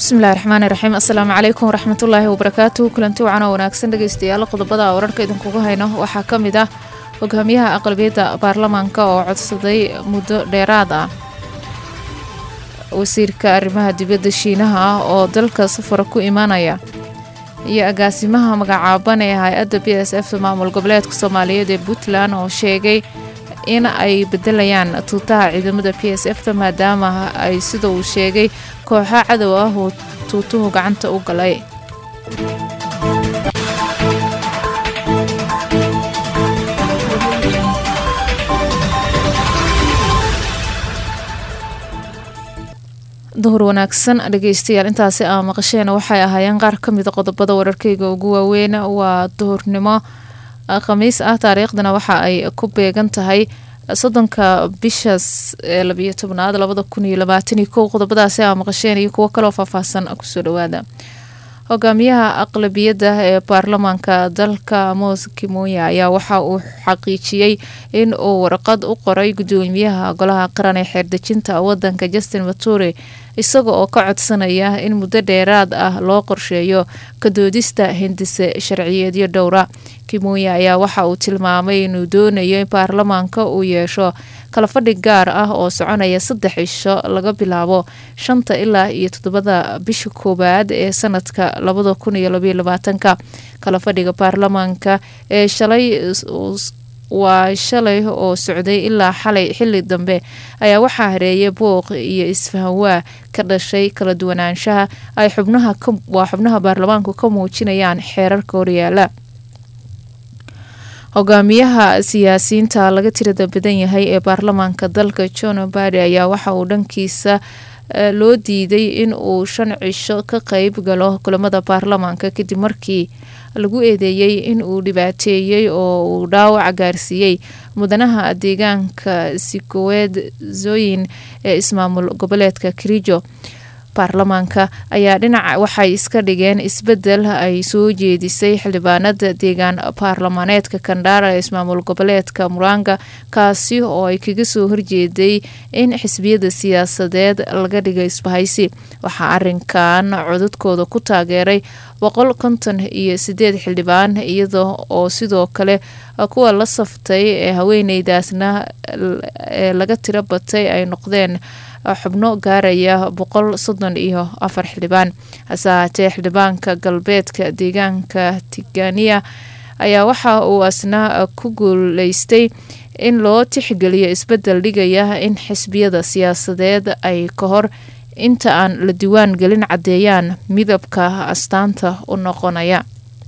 bismillahi raxmaani raxiim assalaamu calaykum waraxmatullaahi wabarakaatu kulanti wacan oo wanaagsan dhegeystayaal qodobada wararka idinkugu hayno waxaa ka mid ah hogaamiyaha aqlabiyadda baarlamaanka oo codsaday muddo dheeraad ah wasiirka arrimaha dibadda shiinaha ah oo dalka safara ku imaanaya iyo agaasimaha magacaaban ee hay-adda b s f maamul goboleedka soomaaliyeed ee puntland oo sheegay in ay bedelayaan tuutaha ciidamada b s f ta maadaama ay sida uu sheegay kooxa cadow ah uu tuutuhu gacanta u galay duhur wanaagsan dhegeystayaal intaasi aa maqasheen waxay ahaayeen qaar ka mida qodobada wararkeyga ugu waaweyn waa duhurnimo khamiis ah taariikhdana waxa ay ku beegan tahay soddonka bishaas ee labiyo tobnaad labada kun iyo labaatan iyo kow qodobadaasi aa maqasheen iyo kuwo kaloo faahfaahsan kusoo dhawaada hogaamiyaha aqlabiyadda ee baarlamaanka dalka moos kimoya ayaa waxa uu xaqiijiyey in uu warqad u qoray gudoomiyaha golaha qaran ee xeerdejinta wadanka justin mature isaga oo ka codsanaya in muddo dheeraad ah loo qorsheeyo kadoodista hindise sharciyeedyo dhowra kimoya ayaa waxa uu tilmaamay inuu doonayo in baarlamaanka uu yeesho kala fadhi gaar ah oo soconaya saddex cisho laga bilaabo shanta ilaa iyo toddobada bisha koowaad ee sanadka labada kun iyo labaiyo labaatanka kala fadhiga baarlamaanka ee shalay waa shalay oo socday ilaa xalay xili dambe ayaa waxaa hareeyay booq iyo isfahanwaa ka dhashay kala duwanaanshaha ay xubnaha waa xubnaha baarlamaanku ka muujinayaan xeerarka horyaala hogaamiyaha siyaasiyiinta laga tirada badan yahay ee baarlamaanka dalka john badi ayaa waxa uu dhankiisa loo diiday in uu shan cisho ka qeyb galo kulamada baarlamaanka kadib markii lagu eedeeyey in uu dhibaateeyey oo uu dhaawac gaarsiiyey mudanaha deegaanka sikoweed zooyin ee ismaamul goboleedka kirijo baarlamaanka ayaa dhinaca waxay iska dhigeen isbedel ay soo jeedisay xildhibaanada deegaan baarlamaaneedka kandhaara ee ismaamul goboleedka muranga kaasi oo ay kaga soo horjeeday in xisbiyada siyaasadeed laga dhiga isbahaysi waxaa arinkan codadkooda ku taageeray boqol konton iyo sideed xildhibaan iyada oo sidoo kale kuwa la saftay ee haweeneydaasna ee laga tiro batay ay noqdeen xubno gaaraya boqol soddon iyo afar xildhibaan hase ahaatee xildhibaanka galbeedka deegaanka tigania ayaa waxa uu asna ku guuleystay in loo tixgeliyo isbedel dhigaya in xisbiyada siyaasadeed ay ka hor inta aan la diwaan gelin caddeeyaan midabka astaanta u noqonaya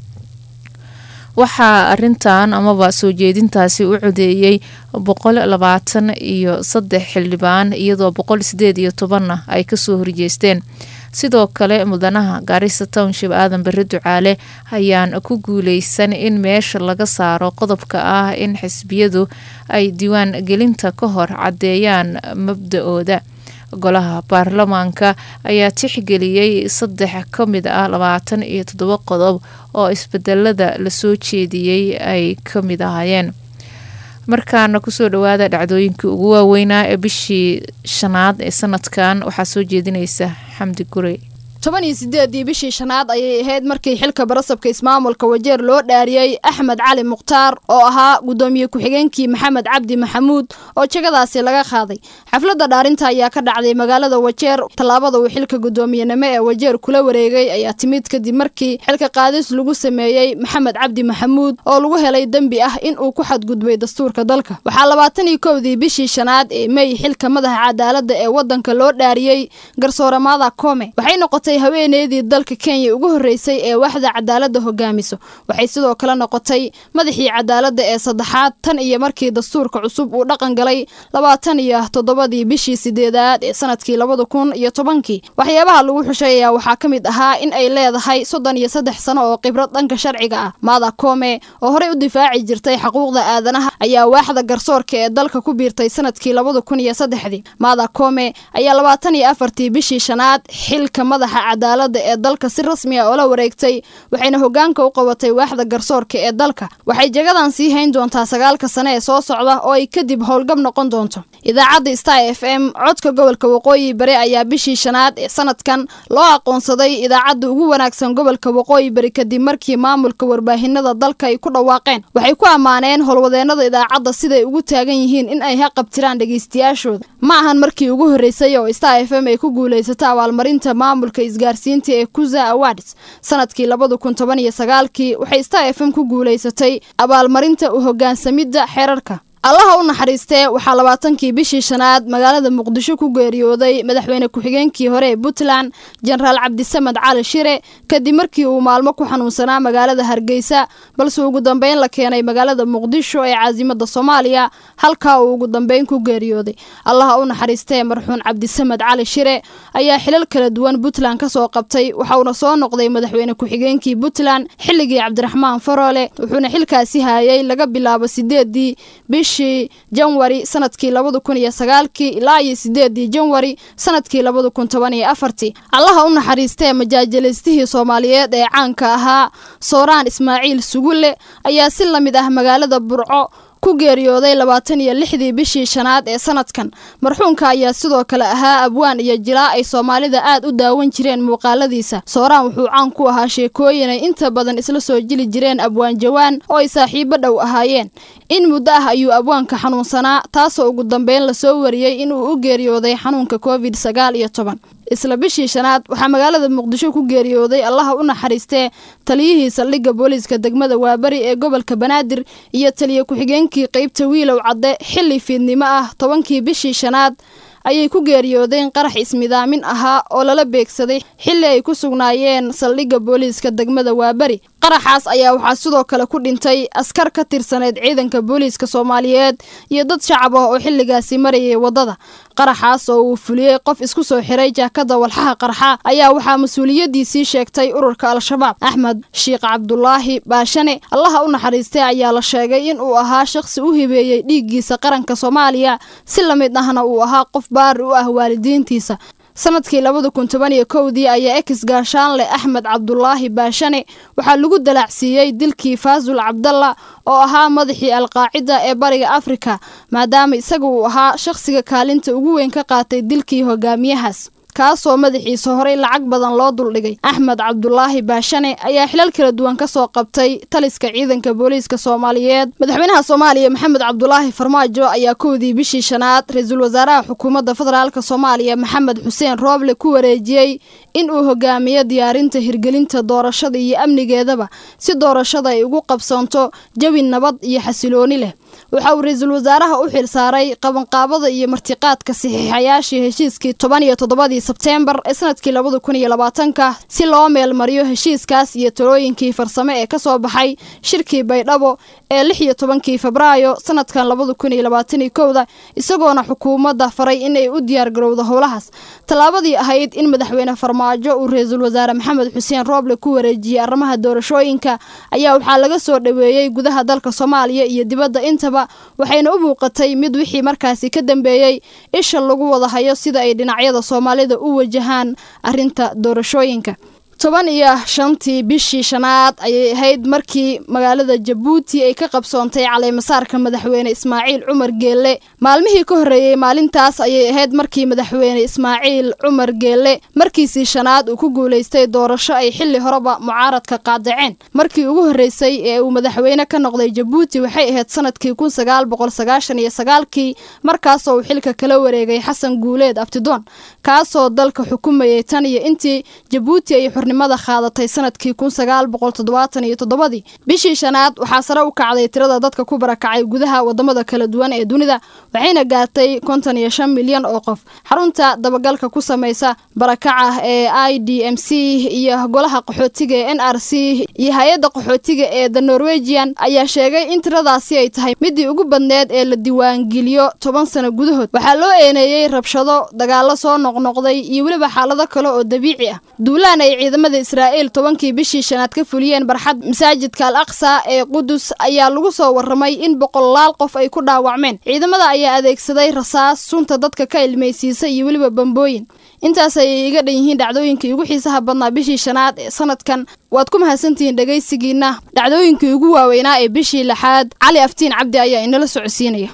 waxaa arintan amaba soo jeedintaasi u codeeyey boqol labaatan iyo saddex xildhibaan iyadoo boqol sideed iyo tobanna ay kasoo horjeesteen sidoo kale mudanaha gaarisa township aadan bere ducaale ayaan ku guuleysan in meesha laga saaro qodobka ah in xisbiyadu ay diiwaan gelinta ka hor caddeeyaan mabda-ooda golaha baarlamaanka ayaa tixgeliyey saddex ka mid ah labaatan iyo toddoba qodob oo isbedelada lasoo jeediyey ay ka mid ahaayeen markaana kusoo dhawaada dhacdooyinkii ugu waaweynaa ee bishii shanaad ee sanadkan waxaa soo jeedinaysa xamdi gurey toban iyo sideedii bishii shanaad ayay ahayd markii xilka barasabka ismaamulka wajeer loo dhaariyey axmed cali mukhtaar oo ahaa gudoomiye ku-xigeenkii maxamed cabdi maxamuud oo jegadaasi laga qaaday xafladda dhaarinta ayaa ka dhacday magaalada wajeer tallaabada uu xilka gudoomiyenimo ee wajeer kula wareegay ayaa timid kadib markii xilka qaadis lagu sameeyey maxamed cabdi maxamuud oo lagu helay dembi ah in uu ku xadgudbay dastuurka dalka waxaa labaatan iyo kowdii bishii shanaad ee mey xilka madaxa cadaaladda ee wadanka loo dhaariyey garsoore maada koome waxay noqotay haweeneydii dalka kenya ugu horreysay ee waaxda cadaaladda hogaamiso waxay sidoo kale noqotay madaxii cadaaladda ee saddexaad tan iyo markii dastuurka cusub uu dhaqan galay labaatan iyo toddobadii bishii sideedaad ee sanadkii labada kun iyo tobankii waxyaabaha lagu xushay ayaa waxaa ka mid ahaa in ay leedahay soddon iyo saddex sano oo khibrad dhanka sharciga ah maada koome oo horey u difaaci jirtay xuquuqda aadanaha ayaa waaxda garsoorka ee dalka ku biirtay sanadkii labada kun iyo saddexdii maada koome ayaa labaatan iyo afartii bishii shanaad xilka madaxa madaxa cadaaladda ee dalka si rasmi ah oola wareegtay waxayna hogaanka u qabatay waaxda garsoorka ee dalka waxay jagadan sii hayn doontaa sagaalka sane ee soo socda oo ay kadib howlgab noqon doonto idaacadda star f m codka gobolka waqooyi bari ayaa bishii shanaad ee sanadkan loo aqoonsaday idaacadda ugu wanaagsan gobolka waqooyi bari kadib markii maamulka warbaahinada dalka ay ku dhawaaqeen waxay ku ammaaneen howlwadeenada idaacadda siday ugu taagan yihiin in ay haqabtiraan dhegeystayaashooda ma ahan markii ugu horreysay oo star f m ay ku guulaysato abaalmarinta maamulka isgaarsiinta ee kuza awards sanadkii labada kun toban iyo sagaalkii waxay star f m ku guulaysatay abaalmarinta u hogaansamidda xeerarka allaha u naxariistee waxaa labaatankii bishii shanaad magaalada muqdisho ku geeriyooday madaxweyne ku-xigeenkii hore ee puntland jenaraal cabdisamed cali shire kadib markii uu maalmo ku xanuunsanaa magaalada hargeysa balse ugu dambeyn la keenay magaalada muqdisho ee caasimada soomaaliya halkaa uu ugu dambeyn ku geeriyooday allaha u naxariistee marxuun cabdisamed cali shire ayaa xilal kala duwan puntland kasoo qabtay waxauna soo noqday madaxweyne ku-xigeenkii puntland xilligii cabdiraxmaan faroole wuxuuna xilkaasi haayay laga bilaabo sideedii bishii janwari sanadkii labada kun iyo sagaalkii ilaa iyo sideedii janwari sanadkii labada kun toban iyo afartii allaha u naxariistee majaajalaystihii soomaaliyeed ee caanka ahaa sooraan ismaaciil sugulle ayaa si lamid ah magaalada burco ku geeriyooday labaatan iyo lixdii bishii shanaad ee sanadkan marxuunka ayaa sidoo kale ahaa abwaan iyo jilaa ay soomaalida aad u daawan jireen muuqaaladiisa sooraan wuxuu caan ku ahaa sheekooyin ay inta badan isla soo jili jireen abwaan jawaan oo ay saaxiibo dhow ahaayeen in muddo ah ayuu abwaanka xanuunsanaa taasoo ugu dambeyn lasoo wariyey inuu u geeriyooday xanuunka covid sagaal iyo toban isla bishii shanaad waxaa magaalada muqdisho ku geeriyooday allaha u naxariistee taliyihii saldhigga booliiska degmada waabari ee gobolka banaadir iyo taliye ku-xigeenkii qeybta wiilow cadde xilli fiidnimo ah tobankii bishii shanaad ayay ku geeriyoodeen qarax ismidaamin ahaa oo lala beegsaday xilli ay ku sugnaayeen saldhigga booliiska degmada waabari qaraxaas ayaa waxaa sidoo kale ku dhintay askar ka tirsaneyd ciidanka booliiska soomaaliyeed iyo dad shacab ah oo xilligaasi marayay waddada qaraxaas oo uu fuliyey qof isku soo xiray jaakada walxaha qarxa ayaa waxaa mas-uuliyadiisii sheegtay ururka al-shabaab axmed sheikh cabdulaahi baashane allaha u naxariistay ayaa la sheegay in uu ahaa shaqsi u hibeeyey dhiiggiisa qaranka soomaaliya si lamid ahna uu ahaa qof baari u ah waalidiintiisa sanadkii labada kun toban iyo kowdii ayaa ex gaashaanle axmed cabdulaahi baashane waxaa lagu dalaacsiiyey dilkii faasul cabdalla oo ahaa madaxii alqaacida ee bariga afrika maadaama isaga uu ahaa shaqsiga kaalinta ugu weyn ka qaatay dilkii hogaamiyahaas kaasoo madaxiisa horey lacag badan loo duldhigay axmed cabdulaahi baashane ayaa xilal kala duwan kasoo qabtay taliska ciidanka booliiska soomaaliyeed madaxweynaha soomaaliya maxamed cabdulaahi farmaajo ayaa kowdii bishii shanaad ra-iisul wasaaraha xukuumadda federaalk soomaaliya maxamed xuseen rooble ku wareejiyey in uu hogaamiyo diyaarinta hirgelinta doorashada iyo amnigeedaba si doorashada ay ugu qabsoonto jawi nabad iyo xasilooni leh waxa uu ra-iisul wasaaraha u xil saaray qabanqaabada iyo martiqaadka saxiixayaashii heshiiskii toban iyo toddobadii sebteembar ee sanadkii labada kun iyo labaatanka si loo meelmariyo heshiiskaas iyo talooyinkii farsame ee kasoo baxay shirkii baydhabo ee lix iyo tobankii febraayo sanadkan labada kun iyo labaataniyo kowda isagoona xukuumadda faray inay u diyaargarowdo howlahaas tallaabadii ahayd in madaxweyne farmaajo uu ra-iisul wasaare maxamed xuseen rooble ku wareejiyey arrimaha doorashooyinka ayaa waxaa laga soo dhoweeyey gudaha dalka soomaaliya iyo dibadda intaba waxayna u muuqatay mid wixii markaasi ka dambeeyey isha lagu wada hayo sida ay dhinacyada soomaalida u wajahaan arrinta doorashooyinka toban iyo shantii bishii shanaad ayay ahayd markii magaalada jabuuti ay ka qabsoontay caleemasaarka madaxweyne ismaaciil cumar geelle maalmihii ka horreeyey maalintaas ayay ahayd markii madaxweyne ismaaciil cumar geelle markiisii shanaad uu ku guulaystay doorasho ay xilli horeba mucaaradka qaadaceen markii ugu horreysay ee uu madaxweyne ka noqday jabuuti waxay ahayd sanadkii kun sagaal boqol sagaashan iyo sagaalkii markaasoo uu xilka kala wareegay xasan guuleed abtidoon kaasoo dalka xukumayay tan iyo intii jabuuti ay nimada qaadatay sanadkii kun sagaal boqol toddobaatan iyo toddobadii bishii shanaad waxaa sare u kacday tirada dadka ku barakacay gudaha wadamada kala duwan ee dunida waxayna gaartay konton iyo shan milyan oo qof xarunta dabagalka ku samaysa barakaca ee i d m c iyo golaha qaxootiga ee n r c iyo hay-adda qaxootiga ee the norwegian ayaa sheegay in tiradaasi ay tahay midii ugu badneed ee la diiwaangeliyo toban sano gudahood waxaa loo eeneeyey rabshado dagaalo soo noqnoqday iyo weliba xaalado kale oo dabiici ah duulaan ay ciidamada israa'iil tobankii bishii shanaad ka fuliyeen barxad masaajidka al aqsa ee qudus ayaa lagu soo warramay in boqolaal qof ay ku dhaawacmeen ciidamada ayaa adeegsaday rasaas sunta dadka ka ilmaysiisa iyo weliba bambooyin intaas ayay iga dhan yihiin dhacdooyinkii ugu xiisaha badnaa bishii shanaad ee sanadkan waad ku mahadsantihiin dhegaysigiina dhacdooyinkii ugu waaweynaa ee bishii lixaad cali aftiin cabdi ayaa inala socodsiinaya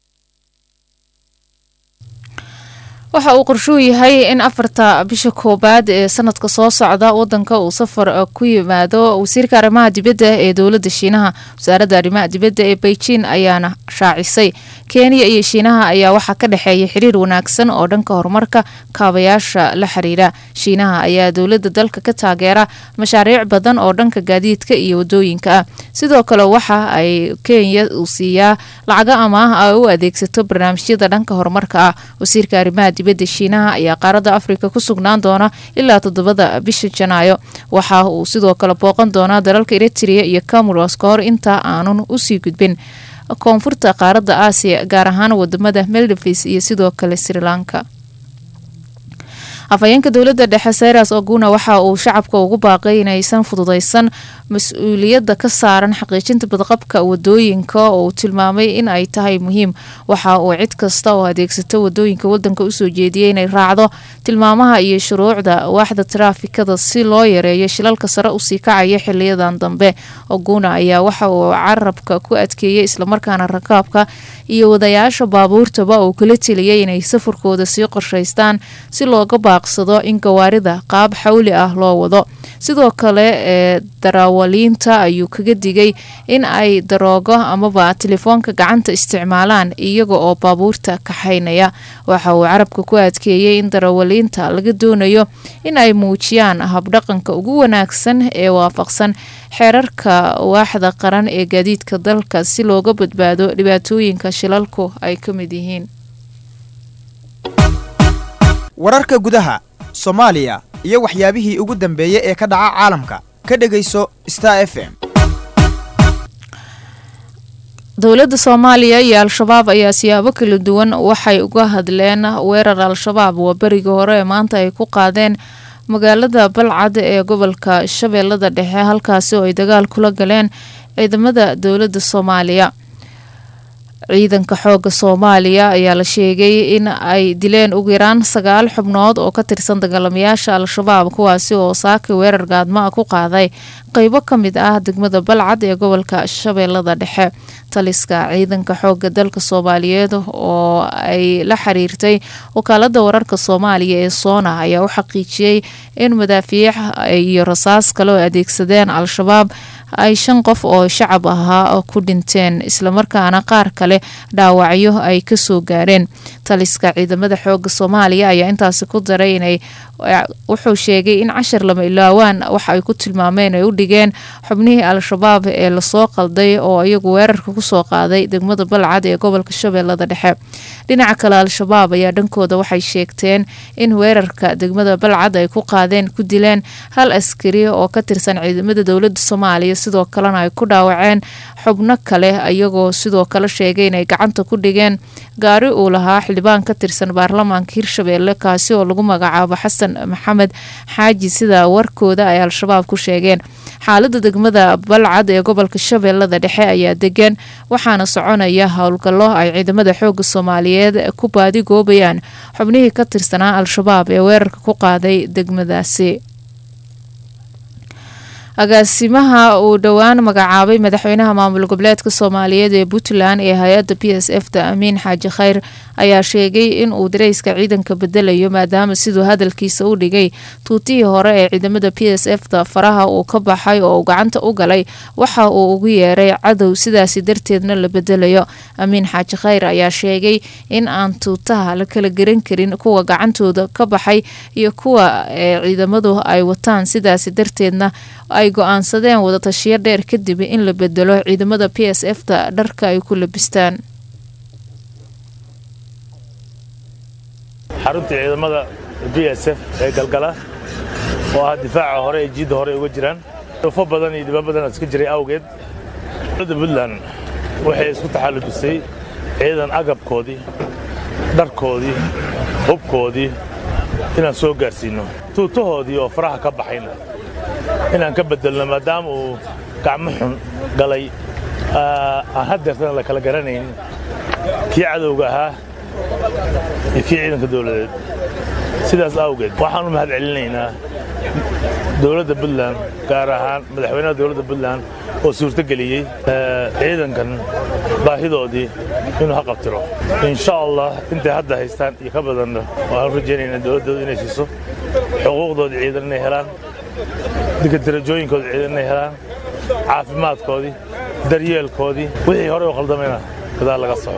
waxa uu qorshuu yahay in afarta bisha koowaad ee sanadka soo socda wadanka uu safar ku yimaado wasiirka arrimaha dibadda ee dowladda shiinaha wasaaradda arrimaha dibadda ee beijing ayaana shaacisay kenya iyo shiinaha ayaa waxaa ka dhexeeya xiriir wanaagsan oo dhanka horumarka kaabayaasha la xiriira shiinaha ayaa dowladda dalka ka taageera mashaariic badan oo dhanka gaadiidka iyo wadooyinka ah sidoo kale waxa ay kenya uu siiyaa lacago amaah ay u adeegsato barnaamijyada dhanka horumarka ah wasiirka arrimaha dibadda shiinaha ayaa qaaradda afrika ku sugnaan doona ilaa toddobada bisha janaayo waxa uu sidoo kale booqan doonaa dalalka eritrea iyo camuros ka hor inta aanun usii gudbin koonfurta qaaradda aasiya gaar ahaan wadamada meldives iyo sidoo kale sri lanka afhayeenka dowladda dhexe sayras oguna waxa uu shacabka ugu baaqay inaysan fududaysan mas-uuliyadda ka saaran xaqiijinta badqabka wadooyinka oo uu tilmaamay in ay tahay muhiim waxa uu cid kasta oo adeegsata wadooyinka wadanka usoo jeediyay inay raacdo tilmaamaha iyo shuruucda waaxda taraafikada si loo yareeyo shilalka sare usii kacaya xiliyadan dambe oguna ayaa waxa uu carabka ku adkeeyay islamarkaana rakaabka iyo wadayaasha baabuurtaba uu kala teliyay inay safarkooda sii qorshaystaan si looga baaqsado in gawaarida qaab xawli ah loo wado sidoo kale ee darawaliinta ayuu kaga digay in ay daroogo amaba telefoonka gacanta isticmaalaan iyaga oo baabuurta kaxaynaya waxa uu carabka ku adkeeyey in darawaliinta laga doonayo in ay muujiyaan habdhaqanka ugu wanaagsan ee waafaqsan xeerarka waaxda qaran ee gaadiidka dalka si looga badbaado dhibaatooyinka shilalku ay ka mid yihiin wararka gudaha soomaaliya iyo waxyaabihii ugu dambeeyey ee ka dhaca caalamka ka dhegayso star f m dowladda soomaaliya iyo al-shabaab ayaa siyaabo kala duwan waxay uga hadleen weerar al-shabaab waa berigii hore ee maanta ay ku qaadeen magaalada balcad ee gobolka shabeellada dhexe halkaasi oo ay dagaal kula galeen ciidamada dowladda soomaaliya ciidanka xooga soomaaliya ayaa la sheegay in ay dileen ugu yaraan sagaal xubnood oo ka tirsan dagaalamayaasha al-shabaab kuwaasi oo saaki weerar gaadma ku qaaday qeybo ka mid ah degmada balcad ee gobolka shabeellada dhexe taliska ciidanka xooga dalka soomaaliyeed oo ay la xiriirtay wakaalada wararka soomaaliya ee soona ayaa u xaqiijiyey in madaafiic iyo rasaas kale oo adeegsadeen al-shabaab ay shan qof oo shacab ahaa ku dhinteen islamarkaana qaar kale dhaawacyo ay kasoo gaareen taliska ciidamada xooga soomaaliya ayaa intaasi ku daray inay wuxuu sheegay in cashar lama ilaawaan waxa ay ku tilmaameen ay u dhigeen xubnihii al-shabaab ee lasoo qalday oo iyagu weerarka kusoo qaaday degmada balcad ee gobolka shabeellada dhexe dhinaca kale al-shabaab ayaa dhankooda waxay sheegteen in weerarka degmada balcad ay ku qaadeen ku dileen hal askari oo ka tirsan ciidamada dowlada soomaaliya sidoo kalena ay ku dhaawaceen xubno kale iyagoo sidoo kale sheegay inay gacanta ku dhigeen gaari uu lahaa xildhibaan ka tirsan baarlamaanka hirshabeelle kaasi oo lagu magacaabo xasan maxamed xaaji sida warkooda ay al-shabaab ku sheegeen xaalada degmada balcad ee gobolka shabeellada dhexe ayaa degan waxaana soconaya howlgallo ay ciidamada xooga soomaaliyeed ku baadigoobayaan xubnihii ka tirsanaa al-shabaab ee weerarka ku qaaday degmadaasi agaasimaha uu dhowaan magacaabay madaxweynaha maamul goboleedka soomaaliyeed ee puntland ee hay-adda b s f da amiin xaaji khayr ayaa sheegay in uu dareyska ciidanka bedelayo maadaama siduu hadalkiisa u dhigay tuutihii hore ee ciidamada b s f da faraha uu ka baxay oo uu gacanta u galay waxa uu ugu yeeray cadow sidaasi darteedna la bedelayo amiin xaaji khayr ayaa sheegay in aan tuutaha la kala garan karin kuwa gacantooda ka baxay iyo kuwa ee ciidamadu ay wataan sidaasi darteedna ay go-aansadeen wadatashiyo dheer kadib in la bedelo ciidamada b s f da dharka ay ku labistaan xaruntii ciidamada b s f ee galgala oo ah difaaca hore ee jiidda hore uga jiraan dufo badan iyo dhibaan badan iska jiray awgeed dowladda puntland waxay isku taxallujisay ciidan agabkoodii dharkoodii hubkoodii inaan soo gaarsiinno tuutahoodii oo faraha ka baxayna inaan ka bedelno maadaama uu gacmo xun galay aan haddeertana la kala garanayn kii cadowga ahaa iyo kii ciidanka dowladeed sidaas awgeed waxaan u mahad celinaynaa dowladda puntland gaar ahaan madaxweynaha dowladda puntland oo suurto geliyey ciidankan baahidoodii inuu ha qabtiro insha allah intay hadda haystaan iyo ka badanna waxaan rajaynaynaa dowladdooda inay siiso xuquuqdoodii ciidan inay helaan dinka darajooyinkooda ciidan inay helaan caafimaadkoodii daryeelkoodii wixii hore u qaldamayna gadaal laga soxo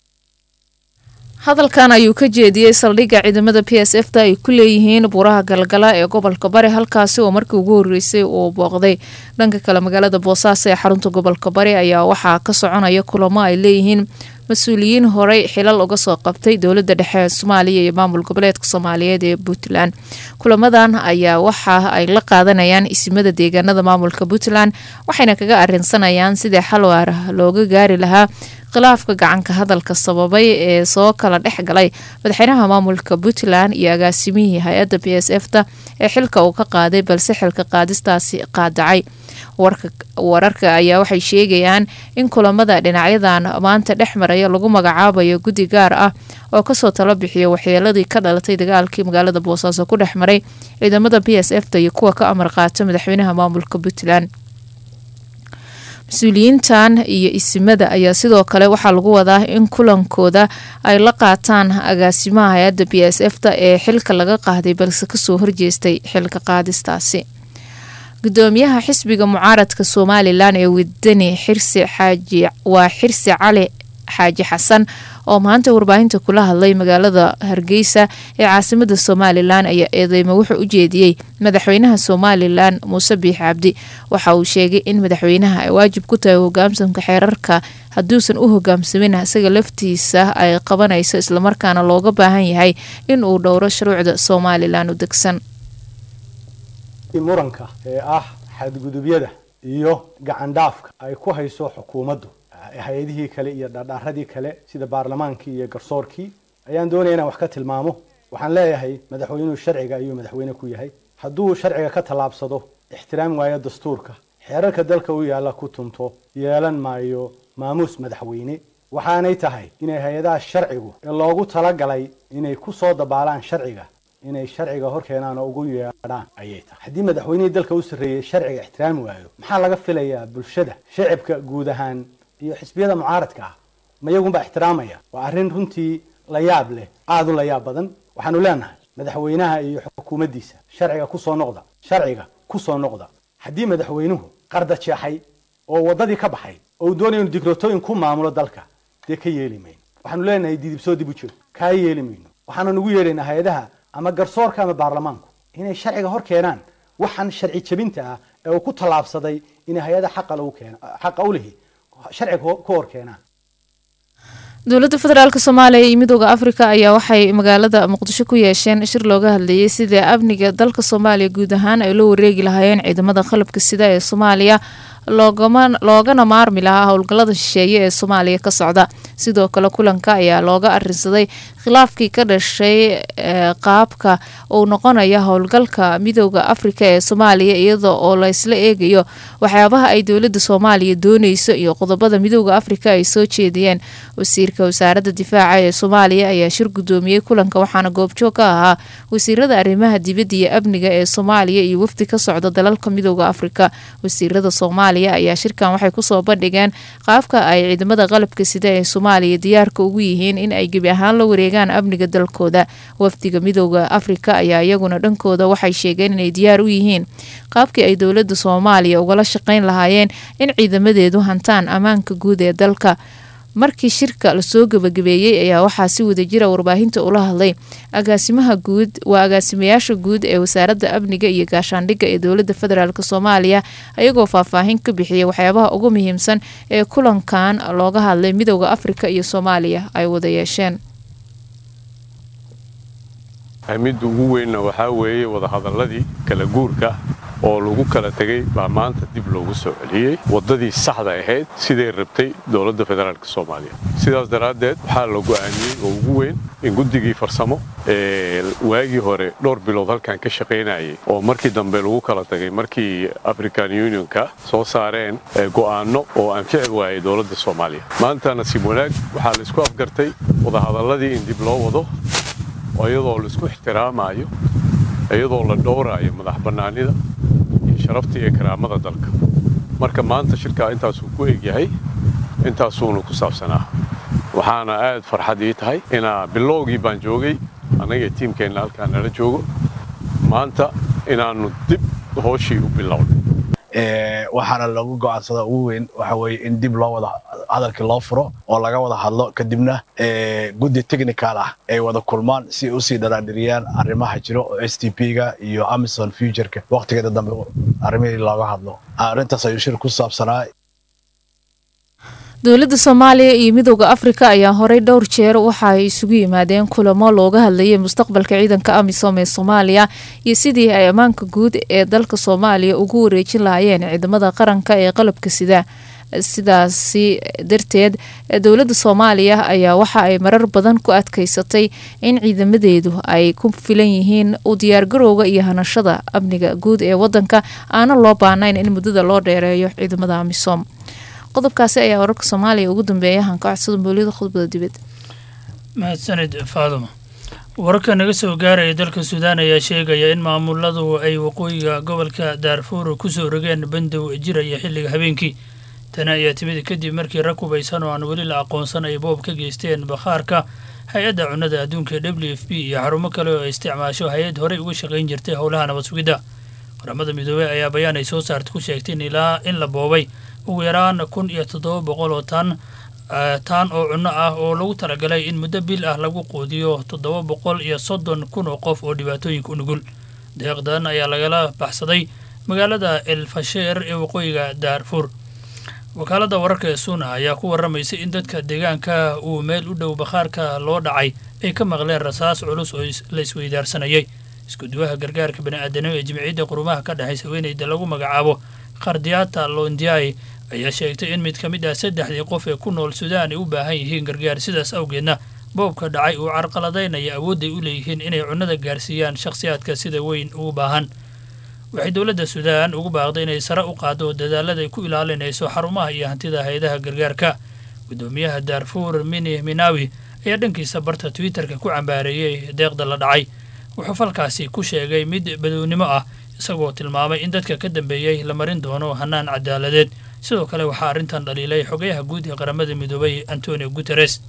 hadalkan ayuu ka jeediyey saldhigga ciidamada p s f ta ay ku leeyihiin buuraha galgala ee gobolka bari halkaasi oo markii ugu horreysay uu booqday dhanka kale magaalada boosaaso ee xarunta gobolka bari ayaa waxaa ka soconaya kulamo ay leeyihiin mas-uuliyiin horey xilal uga soo qabtay dowladda dhexe ee soomaaliya iyo maamul goboleedka soomaaliyeed ee puntland kulamadan ayaa waxa ay la qaadanayaan isimada deegaanada maamulka puntland waxayna kaga arinsanayaan sidii xal waar looga gaari lahaa khilaafka gacanka hadalka sababay ee soo kala dhex galay madaxweynaha maamulka puntland iyo agaasimihii hay-adda b s f ta ee xilka uu ka qaaday balse xilka qaadistaasi qaadacay wararka ayaa waxay sheegayaan in kulamada dhinacyadan maanta dhex maraya lagu magacaabayo guddi gaar ah oo kasoo talo bixiya waxyeeladii ka dhalatay dagaalkii magaalada boosaaso ku dhex maray ciidamada b s f ta iyo kuwa ka amar qaata madaxweynaha maamulka puntland mas-uuliyiintan iyo isimada ayaa sidoo kale waxaa lagu wadaa in kulankooda ay la qaataan agaasimaha hay-adda b s f ta ee xilka laga qaaday balse kasoo horjeestay xilka qaadistaasi gudoomiyaha xisbiga mucaaradka somalilan ee wadani xirsi xaaji waa xirsi cali xaaji xasan oo maanta warbaahinta kula hadlay magaalada hargeysa ee caasimada somalilan ayaa eedeymo wuxuu u jeediyey madaxweynaha somalilan muuse biix cabdi waxa uu sheegay in madaxweynaha ay waajib ku tahay hogaamsanka xeerarka hadduusan u hogaamsamin isaga laftiisa ay qabanayso islamarkaana looga baahan yahay in uu dhowro shuruucda somalilan u degsan muranka ee ah xadgudubyada iyo gacandhaafka ay ku hayso xukuumaddu hay-adihii kale iyo dhardhaaradii kale sida baarlamaankii iyo garsoorkii ayaan doonaya inaan wax ka tilmaamo waxaan leeyahay madaxweynuhu sharciga ayuu madaxweyne ku yahay hadduu sharciga ka tallaabsado ixtiraam waayo dastuurka xeerarka dalka u yaalla ku tunto yeelan maayo maamuus madaxweyne waxaanay tahay inay hay-adaha sharcigu ee loogu talagalay inay ku soo dabaalaan sharciga inay sharciga hor keenaan oo ugu yeedhaan ayay tahay haddii madaxweynihii dalka u sarreeyey sharciga ixtiraami waayo maxaa laga filayaa bulshada shacibka guud ahaan iyo xisbiyada mucaaradka ah ma iyagunbaa ixtiraamaya waa arrin runtii la yaab leh aada u la yaab badan waxaanu leenahay madaxweynaha iyo xukuumaddiisa sharciga ku soo noqda sharciga ku soo noqda haddii madaxweynuhu qarda jeexay oo waddadii ka baxay oo uu doonaya inu dikrotooyin ku maamulo dalka dee ka yeeli mayno waxaanu leenahay didibsoo dib u joog kaa yeeli mayno waxaanu nagu yeedhaynaa hay-adaha ama garsoorka ama baarlamaanku inay sharciga hor keenaan waxaan sharci jebinta ah ee uu ku tallaabsaday inay hay-ada xaqa lagu keeno xaqa u lihi sharciga ku hor keenaan dowladda federaalk soomaaliya iyo midooda afrika ayaa waxay magaalada muqdisho ku yeesheen shir looga hadlayay sidii amniga dalka soomaaliya guud ahaan ay loo wareegi lahaayeen ciidamada qalabka sida ee soomaaliya loogana maarmi lahaa howlgallada shisheeye ee soomaaliya ka socda sidoo kale kulanka ayaa looga arinsaday khilaafkii ka dhashay qaabka uu noqonaya howlgalka midooda afrika ee soomaaliya iyada oo laysla eegayo waxyaabaha ay dowlada soomaaliya dooneyso iyo qodobada midooda afrika ay soo jeediyeen wasiirka wasaaradda difaaca ee soomaaliya ayaa shir gudoomiyey kulanka waxaana goobjoog ka ahaa wasiirada arrimaha dibadda iyo amniga ee soomaaliya iyo wafdi ka socda dalalka midooda afrika wasiirada soomaaliya ayaa shirkan waxay kusoo bandhigeen qaabka ay ciidamada qalabka sida ee soomaaliya diyaarka ugu yihiin in ay gebi ahaan la wareegaan amniga dalkooda wafdiga midooda afrika ayaa iyaguna dhankooda waxay sheegeen inay diyaar u yihiin qaabkii ay dowlada soomaaliya ugala shaqeyn lahaayeen in ciidamadeedu hantaan ammaanka guud ee dalka markii shirka lasoo gabagabeeyey ayaa waxaa si wadajira warbaahinta ula hadlay agaasimaha guud waa agaasimayaasha guud ee wasaaradda amniga iyo gaashaandhigga ee dowlada federaalk soomaaliya ayagoo faahfaahin ka bixiyay waxyaabaha ugu muhiimsan ee kulankan looga hadlay midooda afrika iyo soomaaliya ay wada yeesheen midda ugu weynna waxaa weeye wadahadalladii kala guurka oo lagu kala tegey baa maanta dib loogu soo celiyey waddadii saxda ahayd siday rabtay dowladda federaalk soomaaliya sidaas daraaddeed waxaa la go'aamiyey oo ugu weyn in guddigii farsamo ee waagii hore dhowr bilood halkan ka shaqaynayay oo markii dambe lagu kala tagay markii african unionka soo saareen go'aanno oo anfici waayay dowladda soomaaliya maanta nasiib wanaag waxaa la isku afgartay wadahadalladii in dib loo wado iyadoo la isku ixtiraamayo iyadoo la dhowraayo madax bannaanida iyo sharafta iyo karaamada dalka marka maanta shirkaa intaasuu ku egyahay intaasuuna ku saabsanaa waxaana aad farxad ii tahay inaa bilowgii baan joogay annaga tiimkeenna halkaa nala joogo maanta inaannu dib hooshii u bilownay waxaana lagu go'aansada ugu weyn waxa weeye in dib loo wada hadalkii loo furo oo laga wada hadlo kadibna guddi technical ah ay wada kulmaan si ay usii dharaadhiriyaan arrimaha jiro oo s t p-ga iyo amazon futureka waqtigeeda dambe arrimihii looga hadlo arrintaas ayuu shir ku saabsanaa dowladda soomaaliya iyo midooda afrika ayaa horey dhowr jeer waxa ay isugu yimaadeen kulamo looga hadlayay mustaqbalka ciidanka amisom ee soomaaliya iyo sidii ay ammaanka guud ee dalka soomaaliya ugu wareejin lahaayeen ciidamada qaranka ee qalabka sida sidaasi darteed dowladda soomaaliya ayaa waxa ay marar badan ku adkaysatay in ciidamadeedu ay ku filan yihiin u diyaargarowga iyo hanashada amniga guud ee wadanka aana loo baahnayn in muddada loo dheereeyo ciidamada amisom qodobkaasi ayaa wararka soomaaliya ugu dambeeya hanka codsada mawlida khudbada dibad mahadsanid faaduma wararka naga soo gaaraya dalka suudaan ayaa sheegaya in maamuladu ay waqooyiga gobolka daarfuur kusoo rogeen bandow jiraya xilliga habeenkii tani ayaa timid kadib markii rag hubaysan oo aan weli la aqoonsan ay boob ka geysteen bakhaarka hay-adda cunnada adduunka ee w f b iyo xarumo kale oo ay isticmaasho hay-ad horey uga shaqayn jirtay howlaha nabad sugidda qaramada midoobey ayaa bayaan ay soo saartay ku sheegtay in ilaa in la boobay ugu yaraan kun iyo toddoba boqol oo tan taan oo cunno ah oo lagu talagalay in muddo bil ah lagu quudiyo toddoba boqol iyo soddon kun oo qof oo dhibaatooyinka u nugul deeqdan ayaa lagala baxsaday magaalada el fasheer ee waqooyiga daarfuur wakaaladda wararka ee suuna ayaa ku warramaysa in dadka deegaanka uu meel u dhow bakhaarka loo dhacay ay ka maqleen rasaas culus oo la isweydaarsanayay iskuduwaha gargaarka bani'aadanimo ee jimciyadda qurumaha ka dhexaysa haweeneyda lagu magacaabo khardiyata londiai ayaa sheegtay in mid ka mid ah saddexdii qof ee ku nool suudaan ay u baahan yihiin gargaar sidaas awgeedna boobka dhacay uu carqaladaynaya awoodday u leeyihiin inay cunnada gaarsiiyaan shakhsiyaadka sida weyn ugu baahan waxay dowladda suudaan ugu baaqday inay sare u qaado dadaalada ay ku ilaalinayso xarumaha iyo hantida hay-adaha gargaarka guddoomiyaha daarfuur mini minawi ayaa dhankiisa barta twitterka ku cambaareeyey deeqda la dhacay wuxuu falkaasi ku sheegay mid badownimo ah isagoo tilmaamay in dadka ka dambeeyey la marin doono hannaan cadaaladeed sidoo kale waxaa arrintan dhaliilay xogayaha guud ee qaramada midoobay antonio guteres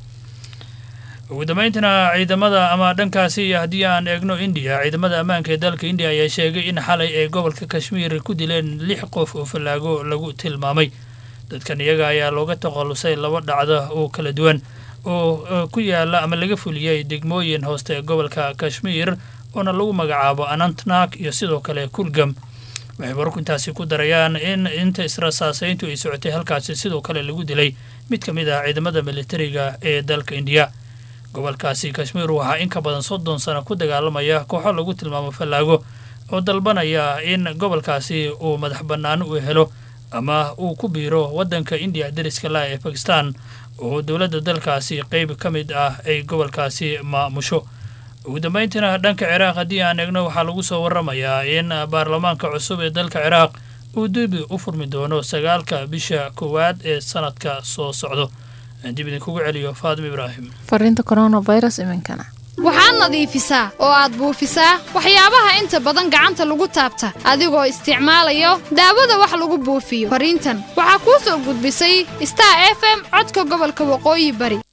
ugu dambayntina ciidamada ama dhankaasi haddii aan eegno indiya ciidamada ammaanka ee dalka indiya ayaa sheegay in xalay ay gobolka kashmiir ku dileen lix qof oo fallaago lagu tilmaamay dadkan iyaga ayaa looga takhallusay laba dhacda oo kala duwan oo ku yaala ama laga fuliyey degmooyin hooste ee gobolka kashmiir oona lagu magacaabo anantnak iyo sidoo kale kulgam waxay wararku intaasi ku darayaan in inta israsaasayntu ay socotay halkaasi sidoo kale lagu dilay mid ka mid ah ciidamada militariga ee dalka indiya gobolkaasi kashmiir waxaa in ka badan soddon sano ku dagaalamaya kooxo lagu tilmaamo fallaago oo dalbanaya in gobolkaasi uu madax bannaano u helo ama uu ku biiro waddanka indiya dariska lah ee bakistan oo dowladda dalkaasi qeyb ka mid ah ay gobolkaasi maamusho ugu dambayntiina dhanka ciraaq haddii aan eegno waxaa lagu soo warramayaa in baarlamaanka cusub ee dalka ciraaq uu dibi u furmi doono sagaalka bisha koowaad ee sanadka soo socdo dib idinkugu celiyo faadim ibraahim fariinta coronavirus iminkana waxaad nadiifisaa oo aad buufisaa waxyaabaha inta badan gacanta lagu taabta adigoo isticmaalayo daawada wax lagu buufiyo fariintan waxaa kuu soo gudbisay star f m codka gobolka waqooyi bari